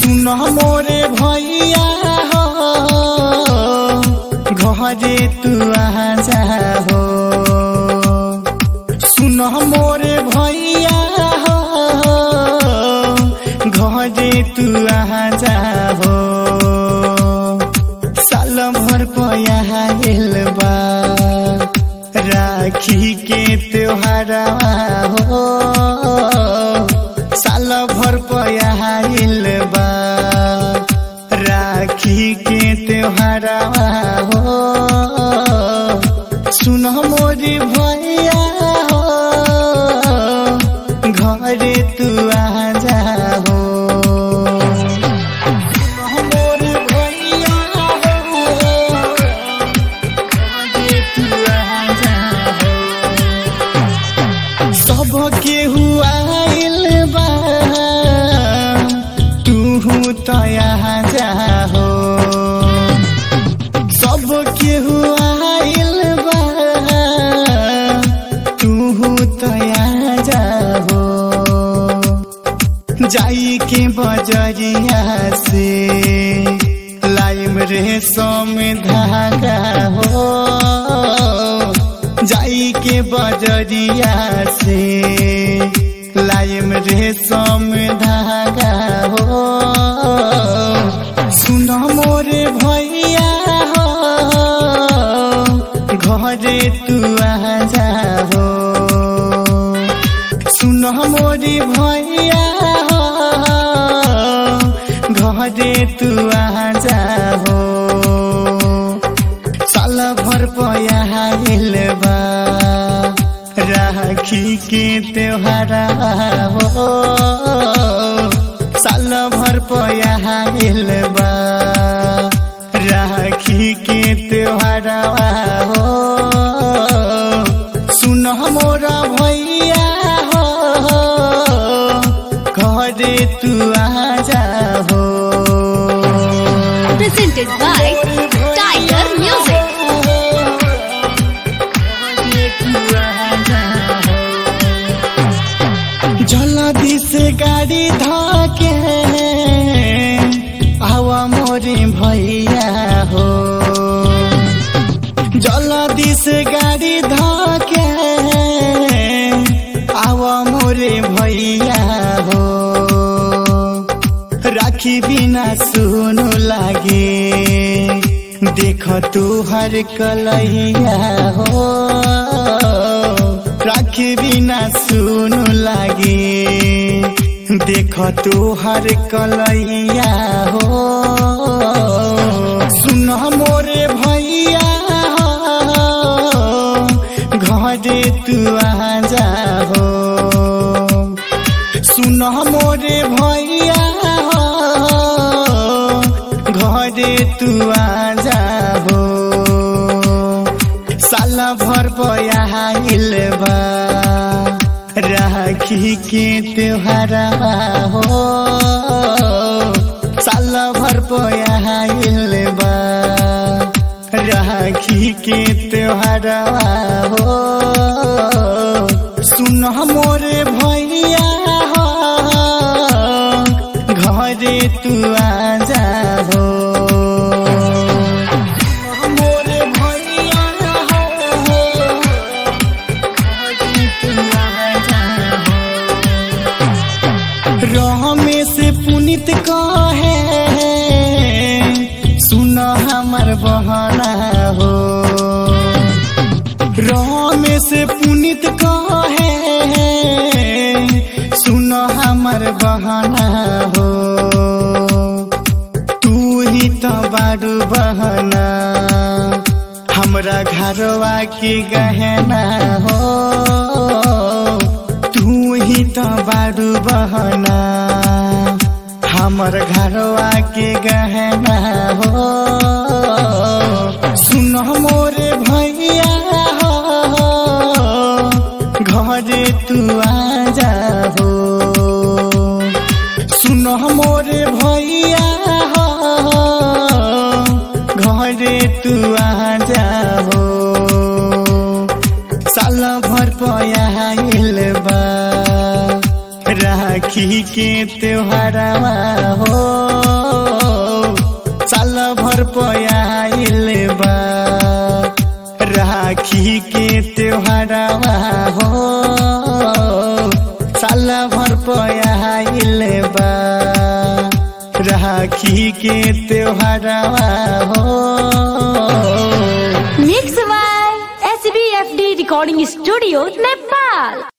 सुन मोरे भैया हो घरे तू आजा हो सुन मोरे भैया हो घरे तू आजा हो साल भर पया बा राखी के त्योहारा हो साल भर पया बा राखी के त्योहारा हो सुन मोरी भैया हो घरे तू आजा हो सुन मोरी भैया हो घरे तू आजा हो सब केहू आइल बा तू तया जाहो सब केहू आइल बा तू तया जाहो जाई के बजरिया से लाइम रे सोम धागा हो जाई के बजरिया से लाइम रे सोम धागा हो सुन मोरे भैया हो घरे तू आजा हो सुन मोरी भैया हो घरे तू आजा हो साल भर पया बा राखी के त्योहारा हो साल भर पया बा राखी के त्योहारा हो सुन मोरा भैया हो घरे तू आजा हो presented by Tiger Music. जल्दी से गाड़ी धके आवा मोरे भैया हो जल्दी से गाड़ी धके आवा मोरे भैया हो राखी बिना सुनु लागे देख तू हर कलैया हो राखी बिना सुनु लागे देख तू हर कलैया हो सुन मोरे भैया हो घरे तू आजा हो सुन मोरे भैया हो घरे तू आजा हो साल भर पया बा राखी के त्योहारा हो साल भर पया बा राखी के त्योहारा हो सुन मोरे भैया हो घरे तू आजा हो मोरे भैया हो घरे तू आजा हो रमे से पुनित कहे सुन हमर बहना हो रमे से पुनित कहे सुन हमर बहना हो तू ही तो बारू बहना हमरा घरवा के गहना हो तू ही तो बारू बहना हमर घरवा के गहना हो सुन मोरे भैया हो घरे तू आजा हो सुन मोरे भैया हो घरे तू आजा हो साल भर पया बा राह राखी के त्योहारवा हो साल भर पयाइल बा राखी के त्योहारवा हो साल भर पयाइल बा राखी के त्योहारवा हो mix by S B F D recording studio Nepal